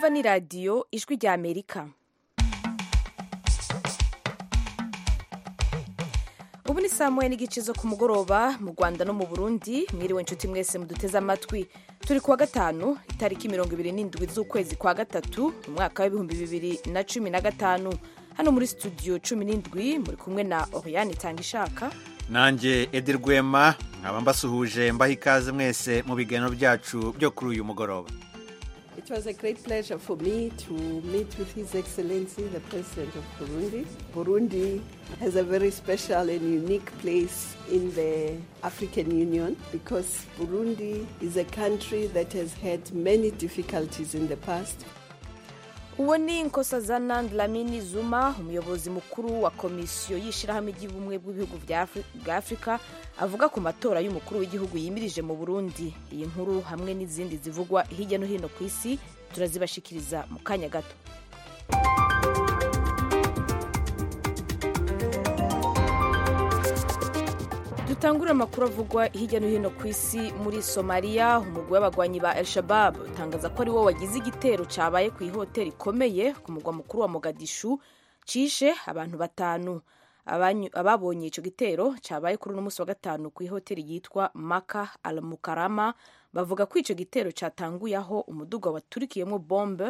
mwumva ni radiyo ijwi rya amerika ubu ni saa moya n'igice zo ku mugoroba mu rwanda no mu burundi mwiriwe inshuti mwese muduteze amatwi turi kuwa gatanu itariki mirongo ibiri n'indwi z'ukwezi kwa gatatu mu mwaka w'ibihumbi bibiri na cumi na gatanu hano muri studio cumi n'indwi muri kumwe na oriane itanga ishaka nanjye edi rwema nkaba mbasuhuje mbaha ikaze mwese mu biganiro byacu byo kuri uyu mugoroba It was a great pleasure for me to meet with His Excellency, the President of Burundi. Burundi has a very special and unique place in the African Union because Burundi is a country that has had many difficulties in the past. uwo ni nkosazana dlamini zuma umuyobozi mukuru wa komisiyo y'ishyirahamwe ry'ubumwe bw'ibihugu bwa afurika avuga ku matora y'umukuru w'igihugu yimirije mu burundi iyi nkuru hamwe n'izindi zivugwa hirya no hino ku isi turazibashikiriza mu kanya gato dutangure amakuru avugwa hirya no hino ku isi muri somaliya umugwi w'abagwanyi ba el shabab utangaza ko ari wo wagize igitero cyabaye ku ihoteli ikomeye ku mugwa mukuru wa mogadishu cishe abantu batanu ababonye icyo gitero cyabaye kuri uno munsi wa gatanu ku ihoteli yitwa maka al mukarama bavuga ko icyo gitero cyatanguye aho umuduga waturikiyemo bombe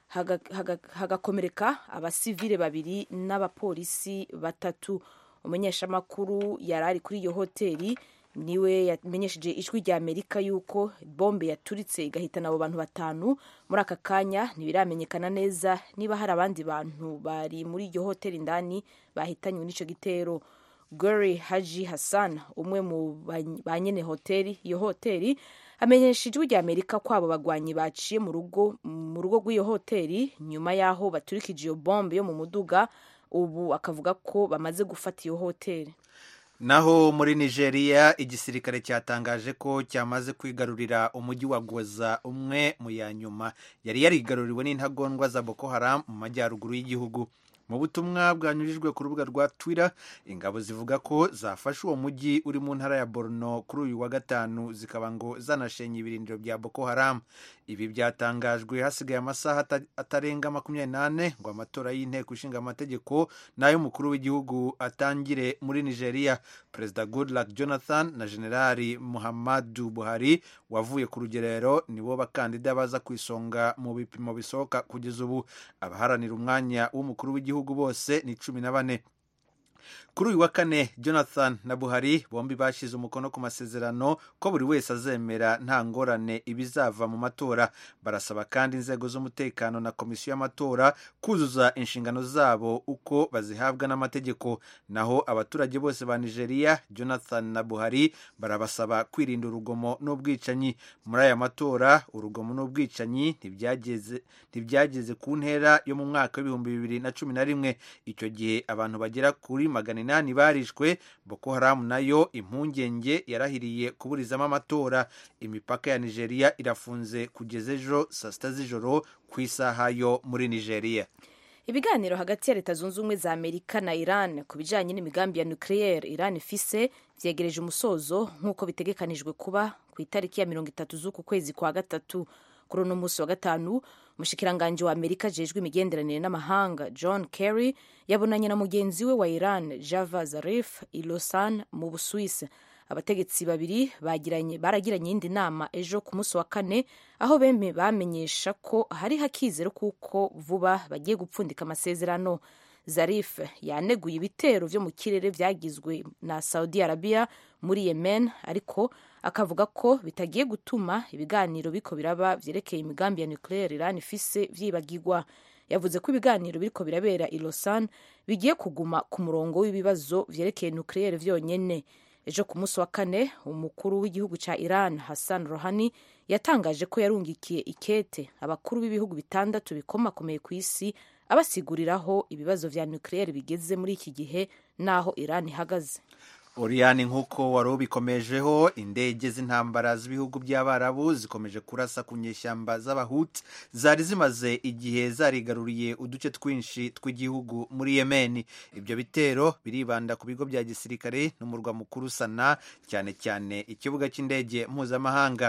hagakomereka abasivile babiri n'abapolisi batatu umunyeshamakuru yari ari kuri iyo hoteli niwe yamenyesheje ijwi rya amerika yuko bombe yaturitse igahitana abo bantu batanu muri aka kanya ntibiramenyekana neza niba hari abandi bantu bari muri iyo hoteli indani bahitanywe n'icyo gitero gary haji hassan umwe mu ba nyene hoteli iyo hoteli amenyesha ijwi rya amerika ko abo bagwanyi baciye mu rugo mu rugo rw'iyo hoteli nyuma y'aho baturikije iyo bombe yo mu muduga ubu akavuga ko bamaze gufata iyo hoteli naho muri nigeria igisirikare cyatangaje ko cyamaze kwigarurira umujyi wa goza umwe mu ya nyuma yari yarigaruriwe n'intagondwa za boko haram mu majyaruguru y'igihugu mu butumwa bwanyujijwe ku rubuga rwa twitter ingabo zivuga ko zafashe uwo mujyi uri mu ntara ya borno kuri uyu wa gatanu zikaba ngo zanashenye ibirindiro bya boko haram ibi byatangajwe hasigaye amasaha atarenga makumyabiri n'ane ngo amatora y'inteko ishinga amategeko n'ay'umukuru w'igihugu atangire muri nigeria perezida goodluck jonathan na generali muhammadu buhari wavuye ku rugerero nibo bakandida baza ku isonga mu bipimo bisohoka kugeza ubu abaharanira umwanya w'umukuru w'igihugu bose ni cumi na bane kuri uyu wa kane jonathan na buhari bombi bashyize umukono ku masezerano ko buri wese azemera nta ngorane ibizava mu matora barasaba kandi inzego z'umutekano na komisiyo y'amatora kuzuza inshingano zabo uko bazihabwa n'amategeko naho abaturage bose ba nigeria jonathan na buhari barabasaba kwirinda urugomo n'ubwicanyi muri aya matora urugomo n'ubwicanyi ntibyageze ku ntera yo mu mwaka w'ibihumbi bibiri na cumi na rimwe icyo gihe abantu bagera kuri magana inani barishwe boko haramu nayo impungenge yarahiriye kuburizamo amatora imipaka ya nigeria irafunze kugeza ejo saa sita z'ijoro ku isaha yo muri nigeria ibiganiro hagati ya leta zunze ubumwe za amerika na iran ku bijyanye n'imigambi ya nucleaire iran ifise vyegereje umusozo nk'uko bitegekanijwe kuba ku itariki ya mirongo itatu z'uku kwezi kwa gatatu kuri uno munsi wa gatanu umushikiranganji wa amerika ajejwe imigenderanire n'amahanga john kerry yabonanye na mugenzi we wa iran java zarif i lausanne mu busuwisi abategetsi babiri baragiranye iyindi nama ejo ku munsi wa kane aho bembe bamenyesha ko hari hakizero kuko vuba bagiye gupfundika amasezerano zarif yaneguye ibitero vyo mu kirere vyagizwe na saudi arabia muri yemen ariko akavuga ko bitagiye gutuma ibiganiro biko biraba vyerekeye imigambi ya nucleaire iran ifise vyibagirwa yavuze ko ibiganiro biriko birabera i lausanne bigiye kuguma ku murongo w'ibibazo vyerekeye nucleaire vyonyene ejo ku munsi wa kane umukuru w'igihugu ca iran hassan rohani yatangaje ko yarungikiye ikete abakuru b'ibihugu bitandatu bikomakomeye ku isi abasiguriraho ibibazo vya nucleaire bigeze muri iki gihe n'aho iran ihagaze oriyani nk'uko wari ubikomejeho indege z'intambara z'ibihugu by'abarabu zikomeje kurasa ku nyeshyamba z'abahuti zari zimaze igihe zarigaruriye uduce twinshi tw'igihugu muri yemeni ibyo bitero biribanda ku bigo bya gisirikare n'umurwa mukuru sana cyane cyane ikibuga cy'indege mpuzamahanga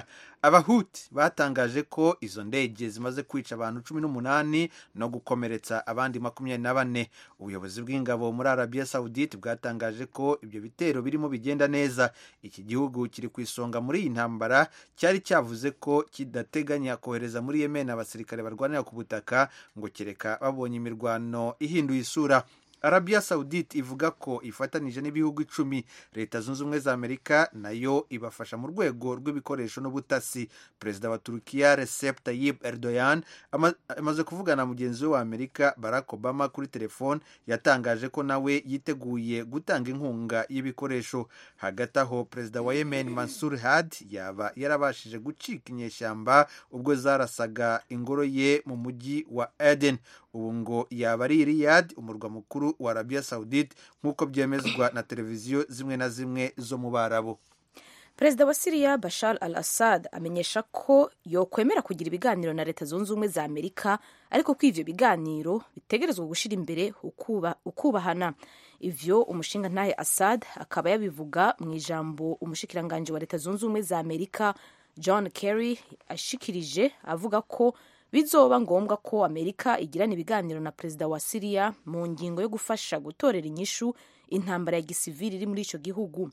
abahuti batangaje ko izo ndege zimaze kwica abantu cumi n'umunani no gukomeretsa abandi makumyabiri na bane ubuyobozi bw'ingabo muri arabiya sawudite bwatangaje ko ibyo bitero birimo bigenda neza iki gihugu kiri ku isonga muri iyi ntambara cyari cyavuze ko kidateganya kohereza muri yemen abasirikare barwanira ku butaka ngo kereka babonye imirwano ihinduye isura arabiya sawudite ivuga ko ifatanije n'ibihugu icumi leta zunze ubumwe za amerika nayo ibafasha mu rwego rw'ibikoresho n'ubutasi perezida wa turukiya recep tayyip erdogan amaze kuvugana na mugenzi we wa amerika barack obama kuri telefone yatangaje ko nawe yiteguye gutanga inkunga y'ibikoresho hagati aho perezida wa yemen mansur had yaba yarabashije gucika inyeshyamba ubwo zarasaga ingoro ye mu mujyi wa eden ubu ngo yaba ari riyad umurwa mukuru wa arabiya sawudite nk'uko byemezwa na televiziyo zimwe na zimwe zo mu barabu perezida wa siriya bashar al assad amenyesha ko yokwemera kugira ibiganiro na leta zunze ubumwe za amerika ariko ko ivyo biganiro bitegerezwa gushyira imbere ukubahana ivyo umushinga ntahe assad akaba yabivuga mu ijambo umushikiranganji wa leta zunze ubumwe za amerika john kerry ashikirije avuga ko bizoba ngombwa ko amerika igirana ibiganiro na perezida wa siriya mu ngingo yo gufasha gutorera inyishu intambara ya gisivili iri muri ico gihugu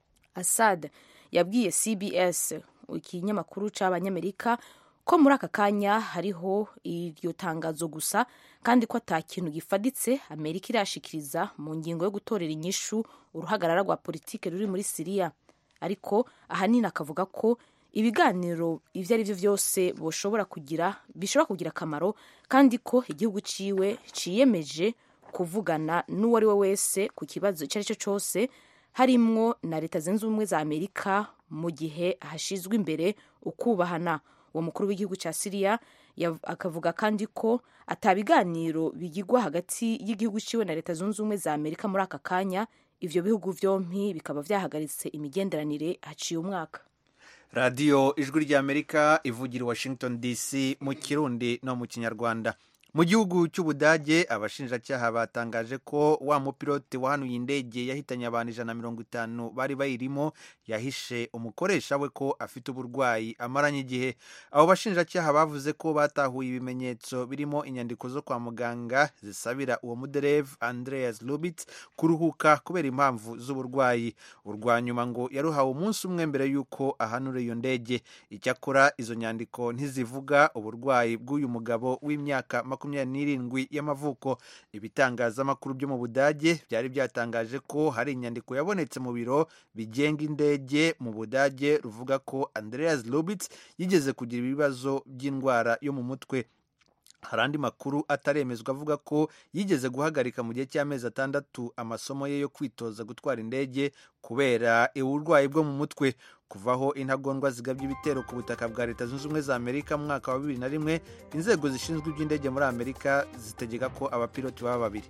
assad yabwiye cbs ikinyamakuru c'abanyamerika ko muri aka kanya hariho iryo tangazo gusa kandi ko ata kintu gifaditse amerika irashikiriza mu ngingo yo gutorera inyishu uruhagarara rwa politike ruri muri siriya ariko ahanini akavuga ko ibiganiro ibyo ari byo byose bishobora kugira bishobora kugira akamaro kandi ko igihugu ciwe ciyemeje kuvugana n'uwo ari we wese ku kibazo icyo ari cyo cyose harimwo na leta zunze ubumwe za amerika mu gihe hashyizwe imbere ukubahana uwo mukuru w'igihugu cya siriya akavuga kandi ko atabiganiro bigirwa hagati y'igihugu ciwe na leta zunze ubumwe za amerika muri aka kanya ivyo bihugu vyompi bikaba vyahagaritse imigenderanire haciye umwaka radiyo ijwi ry'amerika ivugira i washington dc mu kirundi no mu kinyarwanda mu gihugu cy'ubudage abashinjacyaha batangaje ko wa mupilote wahanuye indege yahitanye abantu ijana na mirongo itanu bari bayirimo yahishe umukoresha we ko afite uburwayi amaranye igihe abo bashinjacyaha bavuze ko batahuye ibimenyetso birimo inyandiko zo kwa muganga zisabira uwo muderevu andreas lubitz kuruhuka kubera impamvu z'uburwayi urwa nyuma ngo yaruhawe umunsi umwe mbere y'uko ahanura iyo ndege icyakora izo nyandiko ntizivuga uburwayi bw'uyu mugabo w'imyaka makumyabiri n'irindwi y'amavuko ibitangazamakuru byo mu budage byari byatangaje ko hari inyandiko yabonetse mu biro bigenga indege mu budage ruvuga ko andreas lubitz yigeze kugira ibibazo by'indwara yo mu mutwe hari andi makuru ataremezwa avuga ko yigeze guhagarika mu gihe cy'amezi atandatu amasomo ye yo kwitoza gutwara indege kubera uburwayi bwo mu mutwe kuvaho intagondwa zigabye ibitero ku butaka bwa leta zunze ubumwe za amerika mu mwaka wa bibiri na rimwe inzego zishinzwe iby'indege muri amerika zitegeka ko abapiloti baba babiri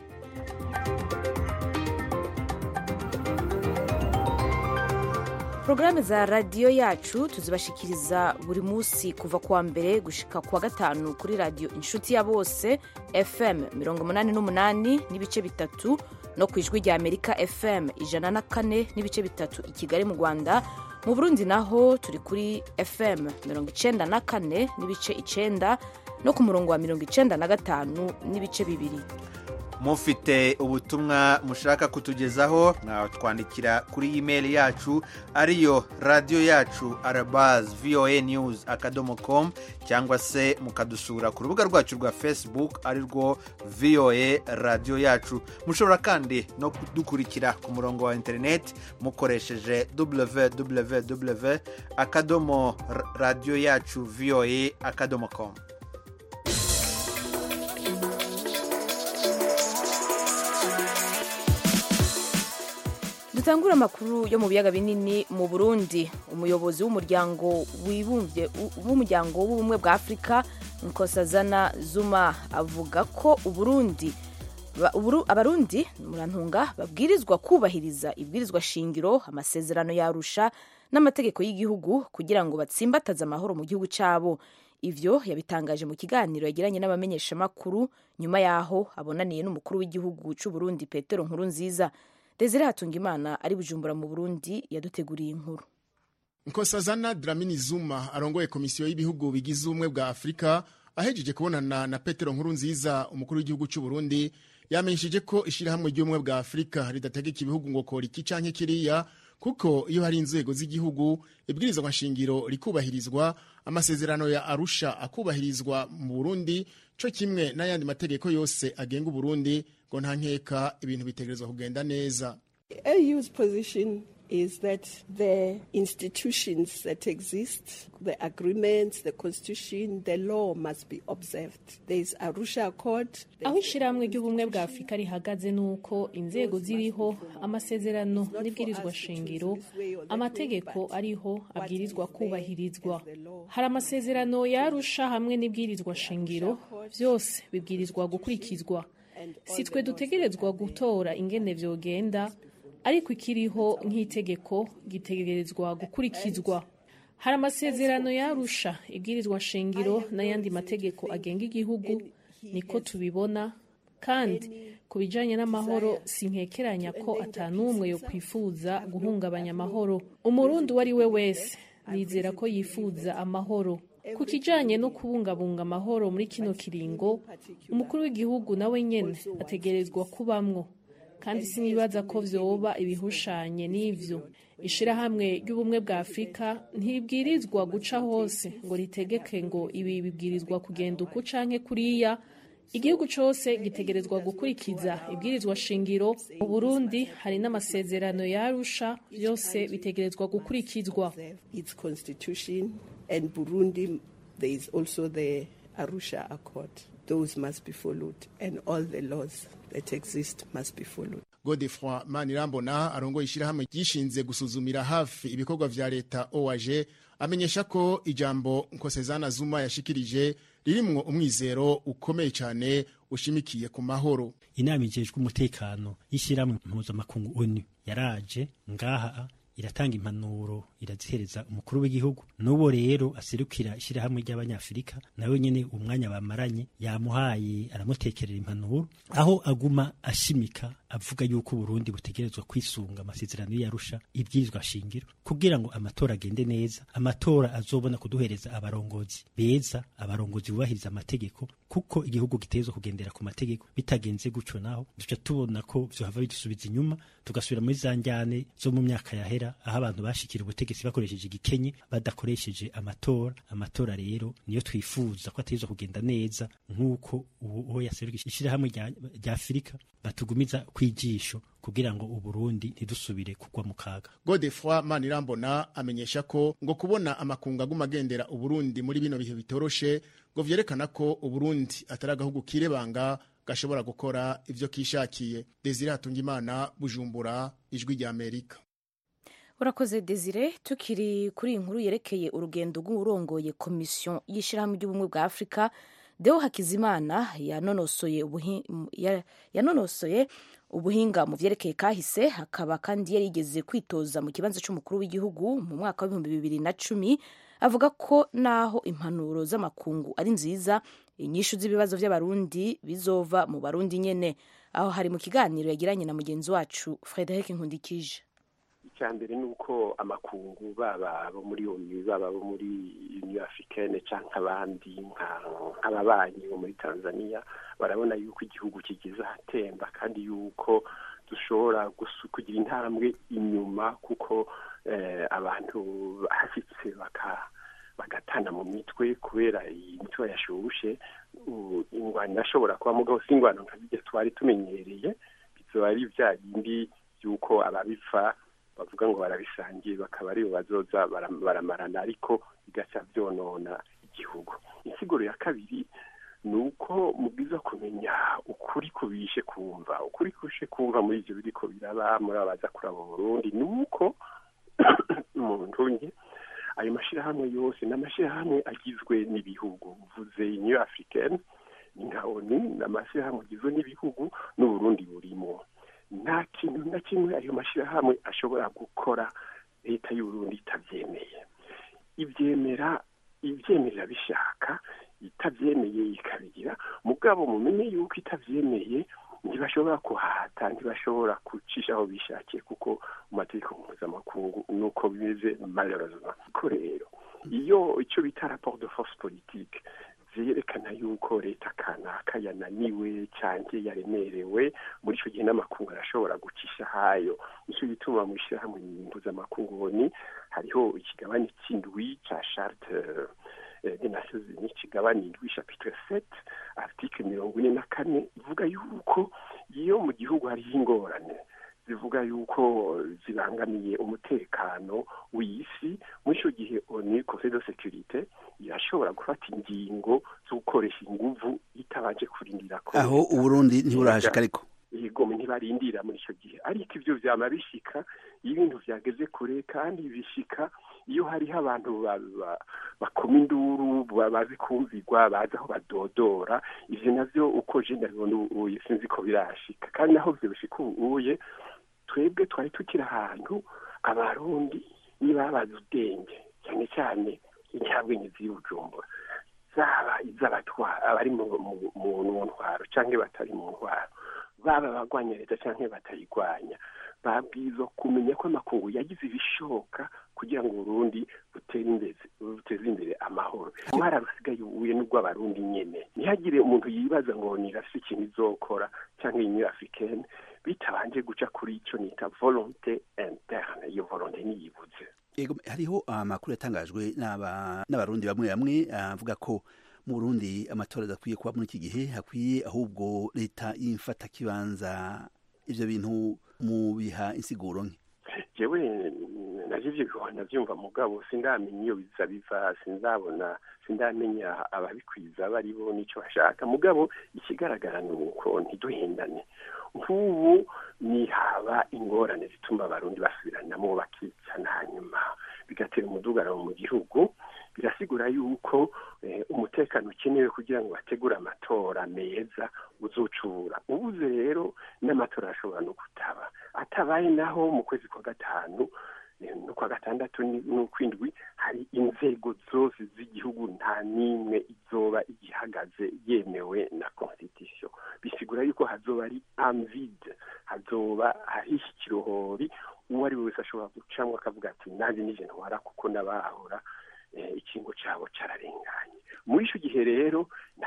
porogaramu za radiyo yacu tuzibashikiriza buri munsi kuva kuwa mbere gushika kuwa gatanu kuri radiyo inshuti ya bose fm mirongo umunani n'umunani n'ibice bitatu no ku ijwi rya amerika fm ijana na kane n'ibice bitatu i kigali mu rwanda mu burundi naho turi kuri fm mirongo icenda na kane n'ibice icenda no ku murongo wa mirongo icenda na gatanu n'ibice bibiri mufite ubutumwa mushaka kutugezaho mwatwandikira kuri imeri yacu ariyo radiyo yacu arabazi voa news akadomo com cyangwa se mukadusura ku rubuga rwacu rwa facebook ari rwo voa radiyo yacu mushobora kandi no kudukurikira ku murongo wa interineti mukoresheje www akadomo radiyo yacu voa akadomo com dutangura amakuru yo mu biyaga binini mu burundi umuyobozi w'umuryango wibumbye w'umuryango w'ubumwe bwa afurika nkosazana zuma avuga ko uburundi abarundi murantunga babwirizwa kubahiriza ibwirizwa shingiro amasezerano yarusha n'amategeko y'igihugu kugira ngo batsimbataze amahoro mu gihugu cyabo ivyo yabitangaje mu kiganiro yagiranye n'abamenyeshamakuru nyuma yaho abonaniye n'umukuru w'igihugu c'uburundi petero nkuru nziza desire hatungimana ari bujumbura mu burundi yaduteguriye inkuru nkosazana dramini zuma arongoye komisiyo y'ibihugu bigize ubumwe bwa afurika ahejeje kubonana na petero nkuru nziza umukuru w'igihugu cy'u burundi yamenyesheje ko ishyirahamwe ry'ubumwe bwa afurika ridategeka ibihugu ngo kora iki canke kiriya kuko iyo hari inzego z'igihugu ibwirizwa nshingiro rikubahirizwa amasezerano ya arusha akubahirizwa mu burundi co kimwe n'ayandi mategeko yose agenga uburundi ngo nta nkeka ibintu bitegerezwa kugenda neza AU's position is that the institutions that exist, the agreements, the constitution, the law must be observed. There is Arusha Accord. aho ishyirahamwe ry'ubumwe bwa afurika rihagaze ni uko inzego ziriho amasezerano n'ibwirizwa shingiro amategeko ariho abwirizwa kubahirizwa hari amasezerano yarusha hamwe n'ibwirizwa shingiro byose bibwirizwa gukurikizwa si twe dutegerezwa gutora ingene vyogenda ariko ikiriho nk'itegeko gitegerezwa gukurikizwa hari amasezerano yarusha ibwirizwa shingiro n'ayandi mategeko agenga igihugu niko tubibona kandi ku bijanye n'amahoro sinkekeranya ko atanumwe yo kwifuza guhungabanya amahoro umurundi uwo ari we wese nizera ko yifuza amahoro ku kijanye no kubungabunga amahoro muri kino kiringo umukuru w'igihugu nawe nyene ategerezwa kubamwo kandi sinibaza ko vyoba ibihushanye n'ivyo ishirahamwe ry'ubumwe bwa afurika ntibwirizwa guca hose ngo ritegeke ngo ibi bibwirizwa kugenda uku canke kuriya igihugu cose gitegerezwa gukurikiza ibwirizwa shingiro mu burundi hari n'amasezerano yarusha vyose bitegerezwa gukurikizwa its constitution and Burundi there is also the Arusha Accord. Those must be followed and all the laws that exist must be followed. godefroi manirambona arongoye ishyirahamwe ryishinze gusuzumira hafi ibikorwa vya leta oag amenyesha ko ijambo nkosezana zuma yashikirije ririmwo umwizero ukomeye cyane ushimikiye ku mahoro inama ijejwe umutekano y'ishyirahamwe mpuzamakungu onu yaraje ngaha iratanga impanuro irazihereza umukuru w'igihugu n'uwo rero aserukira ishyirahamwe ry'abanyafurika nawe nyene umwanya bamaranye yamuhaye aramutekerera impanuro aho aguma ashimika avuga yuko uburundi butegerezwa kwisunga amasezerano y'arusha ibwirizwa shingiro kugira ngo amatora agende neza amatora azobona kuduhereza abarongozi beza abarongozi bubahiriza amategeko kuko igihugu gitegerezwa kugendera ku mategeko bitagenze guco naho duca tubona ko vyohava bidusubiza inyuma tugasubira muri za njyane zo mu myaka yahera aho abantu bashikira ubutegetsi bakoresheje igikenye badakoresheje amatora amatora rero niyo twifuza ko ategerezwa kugenda neza nk'uko uwo yaseruka ishirahamwe rya afurika batugumiza kwijisho kugira ngo uburundi ntidusubire kugwa mu kaga godefroi manirambona amenyesha ko ngo kubona amakungu aguma agendera uburundi muri bino bihe bitoroshe ngo vyerekana ko uburundi atari agahugu kirebanga gashobora gukora ivyo kishakiye desire hatungimana bujumbura ijwi rya amerika urakoze desire tukiri kuri iyi nkuru yerekeye urugendo rw'urongoye komisiyo y'ishyirahamwe ry'ubumwe bwa afurika deo hakizimana yanonosoye yanonosoye ubuhinga mu vyerekeye kahise hakaba kandi yari yigeze kwitoza mu kibanza c'umukuru w'igihugu mu mwaka w'ibihumbi bibiri na cumi avuga ko naho impanuro z'amakungu ari nziza inyishu z'ibibazo vy'abarundi bizova mu barundi nyene aho hari mu kiganiro yagiranye na mugenzi wacu frederic nkundikije icya mbere ni uko amakungu baba abo muri onu baba abo muri uniyo africaine cyangwa abandi nk'ababanyi bo muri tanzania barabona yuko igihugu kigize ahatemba kandi yuko dushobora kugira intambwe inyuma kuko abantu bahashyitse bagatana mu mitwe kubera iyi mitwe yashushe ingwano irashobora kuba mugabo si ingwano nka bijya twari tumenyereye bizoba ari bya bindi by'uko ababipfa bavuga ngo barabisangiye bakaba aribo bazoza baramarana ariko bigaca byonona igihugu insiguro ya kabiri ni uko mubwiza kumenya ukuri kubishe kumva ukuri kubishe kumva muri ibyo biriko biraba muri abaza kuraba Burundi ni uko umuntu nke ayo mashyirahamwe yose ni amashyirahamwe agizwe n'ibihugu uvuze new african ni nka oni ni amashyirahamwe agizwe n'ibihugu n'uburundi burimo nta kintu na kimwe ayo mashyirahamwe ashobora gukora leta y'uburundi itabyemeye ibyemera ibyemerera bishaka itabyemeye ikabigira mugabo mumenye yuko itabyemeye ntibashobora kuhata ntibashobora gucisha aho bishakiye kuko mu mategeko mpuzamakungu nuko bimeze malheureusement ko rero iyo icyo bita rapport de force politique vyerekana yuko leta kanaka yananiwe canke yaremerewe muri ico gihe n'amakungu arashobora gucisha hayo nico gituma mu ishirahamwe mpuzamakungu ni hariho ikigabane c'indwi ca charte des nations unies kigabane indwi chapitre 7 article mirongo ine na kane ivuga yuko iyo mu gihugu hariho ingorane zivuga yuko zibangamiye umutekano w'isi muri icyo gihe oni conseil de sécurité irashobora gufata ingingo zo gukoresha inguvu itabanje kurindira ko aho uburundi ntiburahashika ariko yego ntibarindira muri icyo gihe ariko ibyo vyama bishika iyo ibintu vyageze kure kandi bishika iyo hariho abantu bakoma induru bazi kumvirwa bazi aho badodora ivyo navyo uko je ndabibona ubuye sinzi ko birashika kandi naho vyo bishika ubuye twebwe twari tukiri ahantu abarundi nibabaza ubwenge cyane cyane incyabwenge ziri bujumbura zaba iz'abatwara abari mu ntwaro cyangwa batari mu ntwaro baba abagwanya leta cyangwa batayigwanya babwirizwa kumenya ko amakungu yagize ibishoboka kugira ngo uburundi butere imbere buteze imbere amahoro umwara rusigaye ubuye n'ubw'abarundi nyene ntihagire umuntu yibaza ngo nirafise ikintu izokora cyangwa iyi africaine bitabanje guca kuri ico nita volonté interne iyo volonté niyibuze yego hariho amakuru yatangajwe n'abarundi bamwe bamwe avuga ko mu Burundi amatora adakwiye kuba muri iki gihe hakwiye ahubwo leta y'imfata kibanza ivyo bintu mu biha insiguro nke jewe navyo ivyo bihora vyumva mugabo sindamenya iyo biza biva sinzabona sindamenya ababikwiza bari bo n'ico bashaka mugabo ikigaragara ni uko ntiduhendane nk'ubu nihaba ingorane zituma abarundi basubiranamo bakicana hanyuma bigatera umudugararo mu gihugu birasigura yuko umutekano ukenewe kugira ngo bategure amatora meza uzucura ubuze rero n'amatora arashobora no kutaba atabaye naho mu kwezi kwa gatanu no kwa gatandatu n'ukwindwi hari inzego zose z'igihugu nta n'imwe izoba igihagaze yemewe na constitution bisigura yuko hazoba ari amvide hazoba hariho ikirohori uwo ari we wese ashobora gucamwo akavuga ati nanjye nije ntwara kuko n'abahora ikingo cyabo cyararenganye muri icyo gihe rero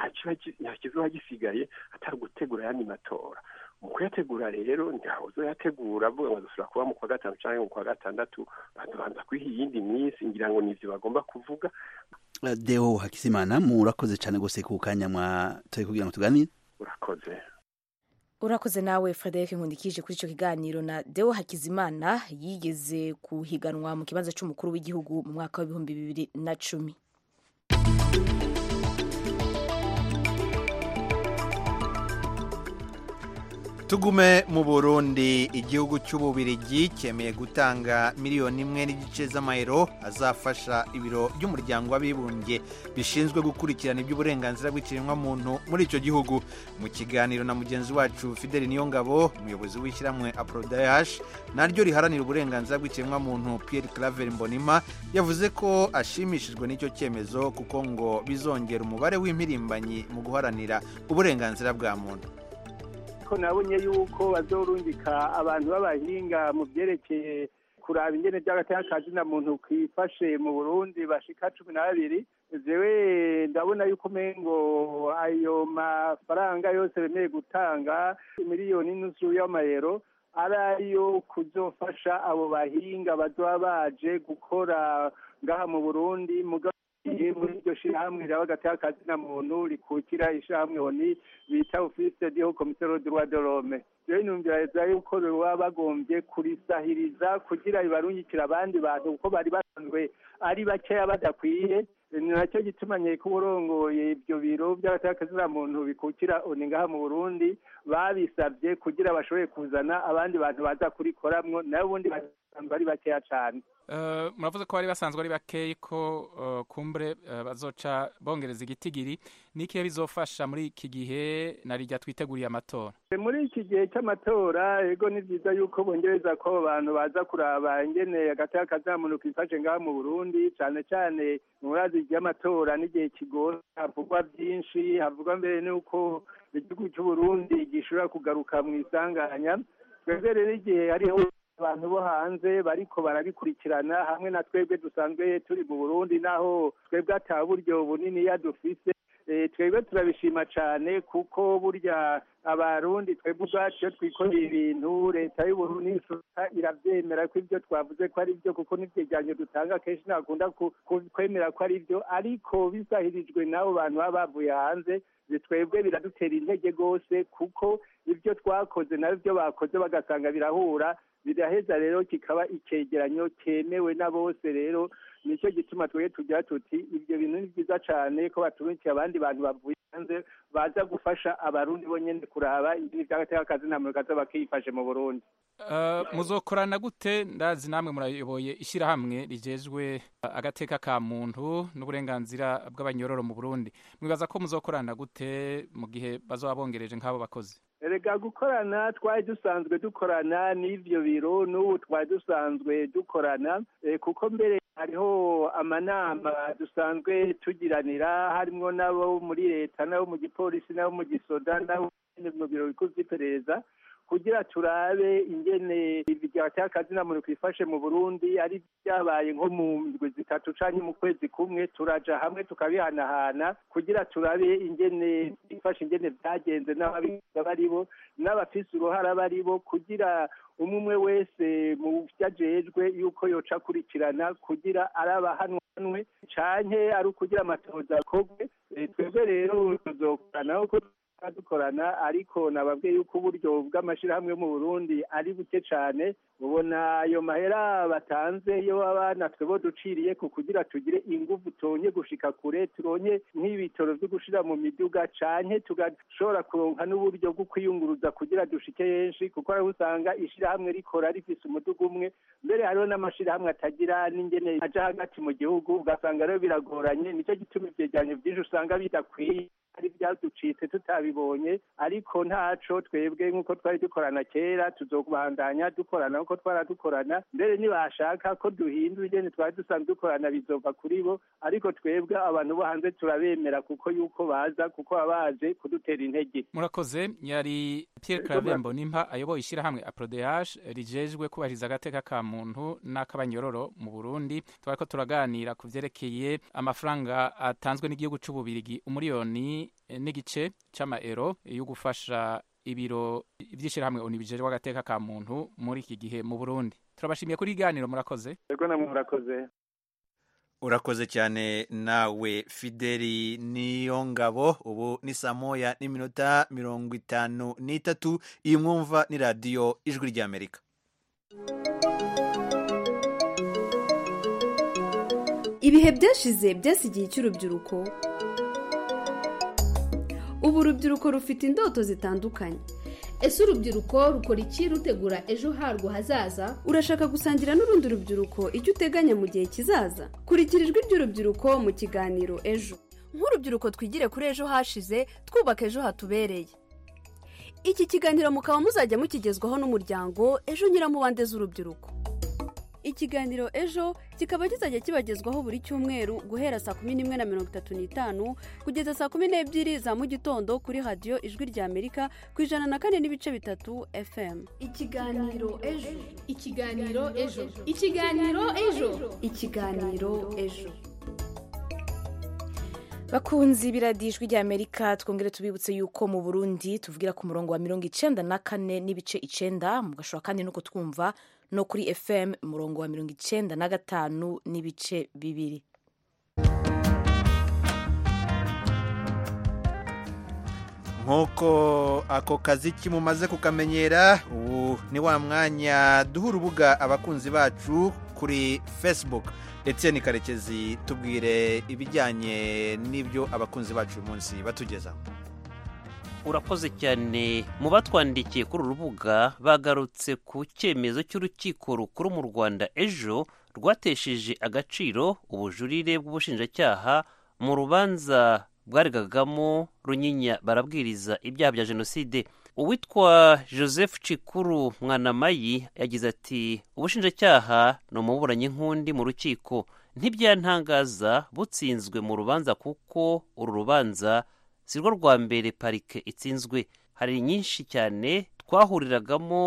nta kizoba gisigaye atari gutegura ayandi matora mu kuyategura rero ntawe uzoyategura avuga ngo dusubira kuba mu kwa gatanu cyangwa mu kwa gatandatu bakabanza kwiha iyindi minsi ngira ngo nivyo bagomba kuvuga deo hakisimana murakoze cyane rwose ku kanya mwatoye kugira ngo tuganire urakoze urakoze nawe frederic nkundikije kuri icyo kiganiro na deo hakizimana yigeze kuhiganwa mu kibanza cy'umukuru w'igihugu mu mwaka w'ibihumbi bibiri na cumi tugume mu burundi igihugu cy'ububirigi cyemeye gutanga miliyoni imwe n'igice z'amayero azafasha ibiro by'umuryango w'abibumbye bishinzwe gukurikirana iby'uburenganzira bw'ikiremwamuntu muri icyo gihugu mu kiganiro na mugenzi wacu fideli niyongabo umuyobozi w'ishyirahamwe aprodayash naryo riharanira uburenganzira bw'ikiremwamuntu pierre claver mbonima yavuze ko ashimishijwe n'icyo cyemezo kuko ngo bizongera umubare w'impirimbanyi mu guharanira uburenganzira bwa muntu ko nabonye yuko bazorungika abantu b'abahinga mu byerekeye kuraba ingene by'agatakazi na muntu kwifashe mu burundi bashika cumi na babiri jewe ndabona yuko umengo ayo mafaranga yose bemeye gutanga miliyoni n'inusu y'amayero ari ayo kuzofasha abo bahinga bazoba baje gukora ngaha mu burundi muri iryo shirahamwe raba gatakazi na muntu rikukira ishirahamwe oni bita office de haut commissaire de droit de l'homme rero inumvira yuko baba bagombye kurisahiriza kugira bibarungikira abandi bantu kuko bari basanzwe ari bakeya badakwiye ni nacyo gituma nyeko uburongoye ibyo biro by'abatakazi na muntu bikukira oni ngaha mu burundi babisabye kugira bashobore kuzana abandi bantu baza kurikoramwo nayo ubundi basanzwe ari bakeya cane muravuze ko bari basanzwe ari bakeyi ko kumbure bazoca bongereza igitigiri n'ikihe bizofasha muri iki gihe na rijya twiteguriye amatora muri iki gihe cy'amatora ego ni byiza yuko bongereza ko abantu baza kuraba ingene hagati y'akazamuntu kifashe ngaha mu burundi cyane cyane mu razi ry'amatora n'igihe kigoye havugwa byinshi havugwa mbere n'uko igihugu cy'uburundi gishobora kugaruka mu isanganya twebwe rero igihe hariho abantu bo hanze bariko barabikurikirana hamwe na twebwe dusanzwe turi mu burundi naho twebwe ata buryo buniniya dufise twebwe turabishima cyane kuko burya abarundi twebwe ubwacu iyo twikoreye ibintu leta y'uburundi irabyemera ko ibyo twavuze ko ari byo kuko n'ibyegeranyo dutanga kenshi ntakunda kwemera ko ari byo ariko bisahirijwe n'abo bantu baba bavuye hanze twebwe biradutera intege rwose kuko ibyo twakoze nabyo byo bakoze bagasanga birahura biraheza rero kikaba icyegeranyo cyemewe na bose rero nicyo gituma twebwe tugira tuti ibyo bintu ni byiza cyane ko baturunkiye abandi bantu bavuye hanze baza gufasha abarundi bonyine kuraba ibintu by'agateka na muntu kaza bakifashe mu burundi muzokorana gute ndazi namwe murayoboye ishyirahamwe rigejwe agateka ka muntu n'uburenganzira bw'abanyororo mu burundi mwibaza ko muzokorana gute mu gihe bazaba bongereje nk'abo bakozi rega gukorana twari dusanzwe dukorana n'ibyo biro n'ubu twari dusanzwe dukorana kuko mbere hariho amanama dusanzwe tugiranira harimo n'abo muri leta n'abo mu gipolisi n'abo mu gisoda n'abo mu biro bikuru by'iperereza kugira turabe ingene akazi na muntu twifashe mu burundi ari byabaye nko mu ndwi zitatu cyangwa mu kwezi kumwe turaja hamwe tukabihanahana kugira turabe ingene twifashe ingene byagenze n'ababiga bari bo n'abafise uruhara bari bo kugira umwe umwe wese mu byo ajejwe yuko yoca akurikirana kugira arabahanwe canke ari ukugira amatoza akorwe twebwe rero tuzokorana kuko dukorana ariko nababwiye yuko uburyo bw'amashyirahamwe mu burundi ari buke cyane ubona ayo mahera batanze iyo abana twebo duciriye ku kugira tugire ingufu tonye gushika kure turonye nk'ibitoro byo gushira mu miduga canke tugashobora kuronka n'uburyo bwo kwiyunguruza kugira dushike henshi kuko ariho usanga ishyirahamwe rikora rifise umuduga umwe mbere hariho n'amashyirahamwe atagira n'ingene aja hagati mu gihugu ugasanga rero biragoranye nicyo gituma ivyegeranyo vyinshi usanga bidakwiye ari byaducitse tutabibonye ariko ntaco twebwe nk'uko twari dukorana kera tuzobandanya dukorana nk'uko twaradukorana mbere nibashaka ko duhindura ingene twari dusanzwe dukorana bizova kuri bo ariko twebwe abantu bo hanze turabemera kuko yuko baza kuko baba baje kudutera intege murakoze yari Pierre Claver Mbonimpa ayoboye ishyirahamwe APRODH rijejwe kubahiriza agateka ka muntu n'akabanyororo mu Burundi twariko turaganira ku vyerekeye amafaranga atanzwe n'igihugu c'ububirigi umuriyoni n'igice c'amaero yo gufasha ibiro vy'ishirahamwe oni bijejwe agateka ka muntu muri iki gihe mu Burundi turabashimiye kuri iganiro murakoze yego namwe murakoze urakoze cyane nawe fideli niyo ngabo ubu ni saa moya n'iminota mirongo itanu n'itatu iyi mwumva ni radiyo ijwi ry'amerika ibihe byashize byasigiye icy'urubyiruko ubu urubyiruko rufite indoto zitandukanye ese urubyiruko rukora iki rutegura ejo harwo hazaza urashaka gusangira n'urundi rubyiruko icyo uteganya mu gihe kizaza kurikira ijwi ry'urubyiruko mu kiganiro ejo nk'urubyiruko twigire kuri ejo hashize twubaka ejo hatubereye iki kiganiro mukaba muzajya mukigezwaho n'umuryango ejo nyiramubande z'urubyiruko ikiganiro ejo kikaba kizajya kibagezwaho buri cyumweru guhera saa kumi n'imwe na mirongo itatu n'itanu kugeza saa kumi n'ebyiri za mu gitondo kuri radiyo ijwi rya amerika ku ijana na kane n'ibice bitatu fm ikiganiro ejo ikiganiro ejo ikiganiro ejo ikiganiro ejo bakunzi biradijwi rya amerika twongere tubibutse yuko mu burundi tuvugira ku murongo wa mirongo icenda na kane n'ibice icenda mugashobora kandi no kutwumva no kuri fm umurongo wa mirongo icenda na gatanu n'ibice bibiri nk'uko ako kazi kimumaze kukamenyera ubu ni wa mwanya duha urubuga abakunzi bacu kuri facebook ndetse ni karekezi tubwire ibijyanye n'ibyo abakunzi bacu uyu munsi batugezaho urakoze cyane mu batwandikiye kuri uru rubuga bagarutse ku cyemezo cy'urukiko rukuru mu rwanda ejo rwatesheje agaciro ubujurire bw'ubushinjacyaha mu rubanza bwaregagamo runyinya barabwiriza ibyaha bya jenoside uwitwa joseph cikuru mwanamayi yagize ati ubushinjacyaha ni umuburanyi nk'undi mu rukiko ntibyantangaza butsinzwe mu rubanza kuko uru rubanza si rwo rwa mbere parike itsinzwe hari nyinshi cyane twahuriragamo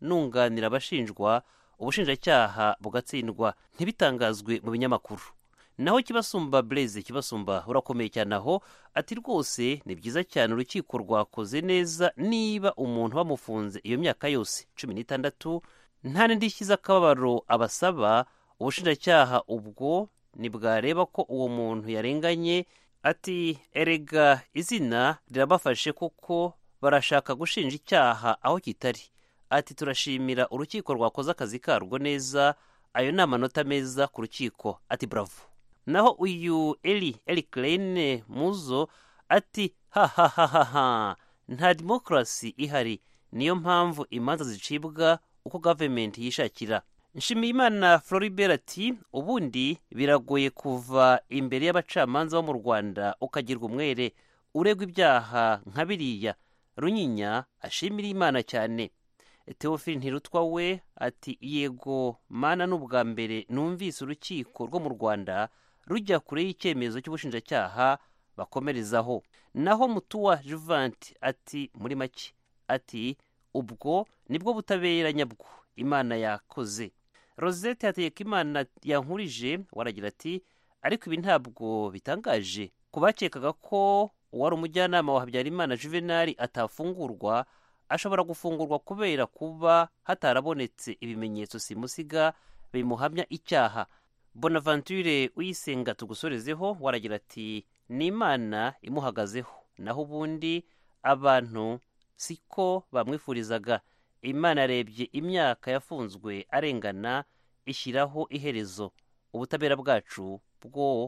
nunganira abashinjwa ubushinjacyaha bugatsindwa ntibitangazwe mu binyamakuru naho kibasumba blaise kibasumba urakomeye cyane aho ati rwose ni byiza cyane urukiko rwakoze neza niba umuntu bamufunze iyo myaka yose cumi n'itandatu nta n'indishyi z'akababaro abasaba ubushinjacyaha ubwo ntibwareba ko uwo muntu yarenganye ati erega izina rirabafashe kuko barashaka gushinja icyaha aho kitari ati turashimira urukiko rwakoze akazi karwo neza ayo ni amanota meza ku rukiko ati bravo naho uyu eli eli kerene muzo ati hahahaha nta demokarasi ihari niyo mpamvu imanza zicibwa uko gavumenti yishakira nshimiyimana floribert ati ubundi biragoye kuva imbere y'abacamanza bo mu rwanda ukagirwa umwere uregwa ibyaha nka biriya runyinya ashimira imana cyane teofili ntirutwa we ati yego mana ni ubwa mbere numvise urukiko rwo mu rwanda rujya kure y'icyemezo cy'ubushinjacyaha bakomerezaho naho mutuwa juvanti ati muri make ati ubwo nibwo butabera nyabwo imana yakoze rosette hategeka imana yankurije waragira ati ariko ibi ntabwo bitangaje ku bakekaga ko uwari umujyanama wa habyarimana juvenali atafungurwa ashobora gufungurwa kubera kuba hatarabonetse ibimenyetso simusiga bimuhamya icyaha bonaventure uyisenga tugusorezeho waragira ati ni imana imuhagazeho naho ubundi abantu siko bamwifurizaga imana yarebye imyaka yafunzwe arengana ishyiraho iherezo ubutabera bwacu bwo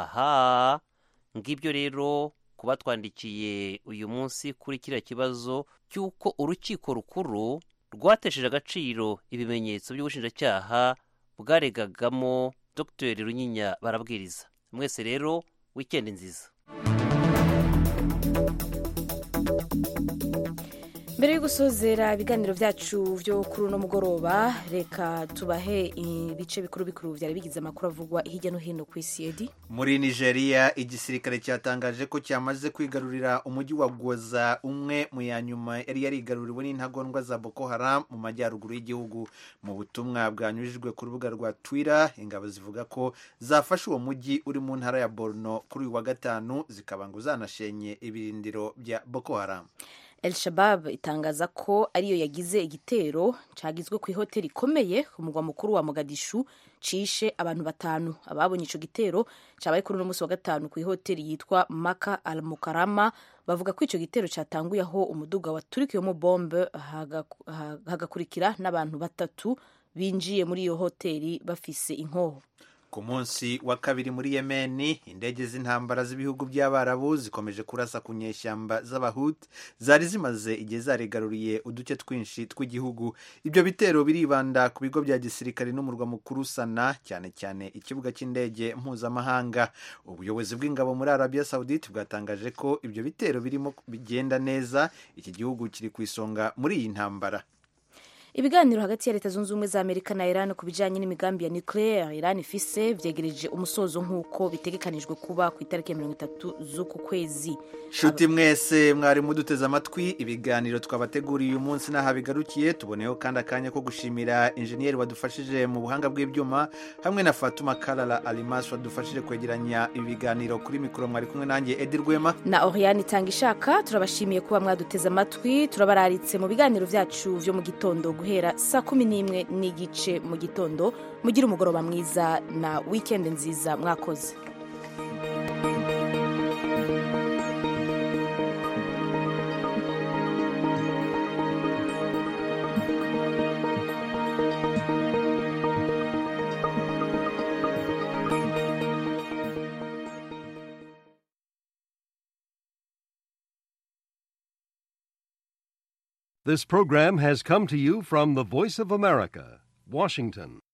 aha ngibyo rero kuba twandikiye uyu munsi kuri kiriya kibazo cy'uko urukiko rukuru rwatesheje agaciro ibimenyetso by'ubushinjacyaha bwaregagamo dr runyinya barabwiriza mwese rero wikendi nziza mbere yo gusozera ibiganiro byacu byo kuri uno mugoroba reka tubahe ibice bikuru bikuru byari bigize amakuru avugwa hirya no hino ku isi edi muri nigeria igisirikare cyatangaje ko cyamaze kwigarurira umujyi wa gwoza umwe mu ya nyuma yari yarigaruriwe n'intagondwa za boko haram mu majyaruguru y'igihugu mu butumwa bwanyujijwe ku rubuga rwa twitter ingabo zivuga ko zafashe uwo mujyi uri mu ntara ya borno kuri uyu wa gatanu zikaba ngo zanashenye ibirindiro bya boko haram El Shabab itangaza ko ariyo yagize igitero cyagizwe ku ihoteli ikomeye ku mugwa mukuru wa Mogadishu cishe abantu batanu ababonye ico gitero cyabaye kuri uno munsi wa gatanu ku ihoteli yitwa Maka Al Mukarama bavuga ko ico gitero cyatanguye aho umuduga waturikiyemo bombe hagakurikira n'abantu batatu binjiye muri iyo hoteli bafise inkoho ku munsi wa kabiri muri yemeni indege z'intambara z'ibihugu by'abarabu zikomeje kurasa ku nyeshyamba z'abahut zari zimaze igihe zarigaruriye uduce twinshi tw'igihugu ibyo bitero biribanda ku bigo bya gisirikare n'umurwa mukuru sana cyane cyane ikibuga cy'indege mpuzamahanga ubuyobozi bw'ingabo muri arabiya sawudite bwatangaje ko ibyo bitero birimo bigenda neza iki gihugu kiri ku isonga muri iyi ntambara ibiganiro hagati ya leta zunze ubumwe za amerika na iran ku bijyanye n'imigambi ya nucleaire iran ifise vyegereje umusozo nk'uko bitegekanijwe kuba ku itariki ya mirongo itatu z'uku kwezi nshuti mwese mwari muduteze amatwi ibiganiro twabateguriye uyu munsi n'aha bigarukiye tuboneyeho kandi akanya ko gushimira injeniyeri wadufashije mu buhanga bw'ibyuma hamwe na fatuma karara alimas wadufashije kwegeranya ibi biganiro kuri mikoro mwari kumwe nanjye edi rwema na oriane itanga ishaka turabashimiye kuba mwaduteze amatwi turabararitse mu biganiro byacu vyo mu gitondo guhera saa kumi n'imwe n'igice mu gitondo mugire umugoroba mwiza na wikendi nziza mwakoze This program has come to you from the Voice of America, Washington.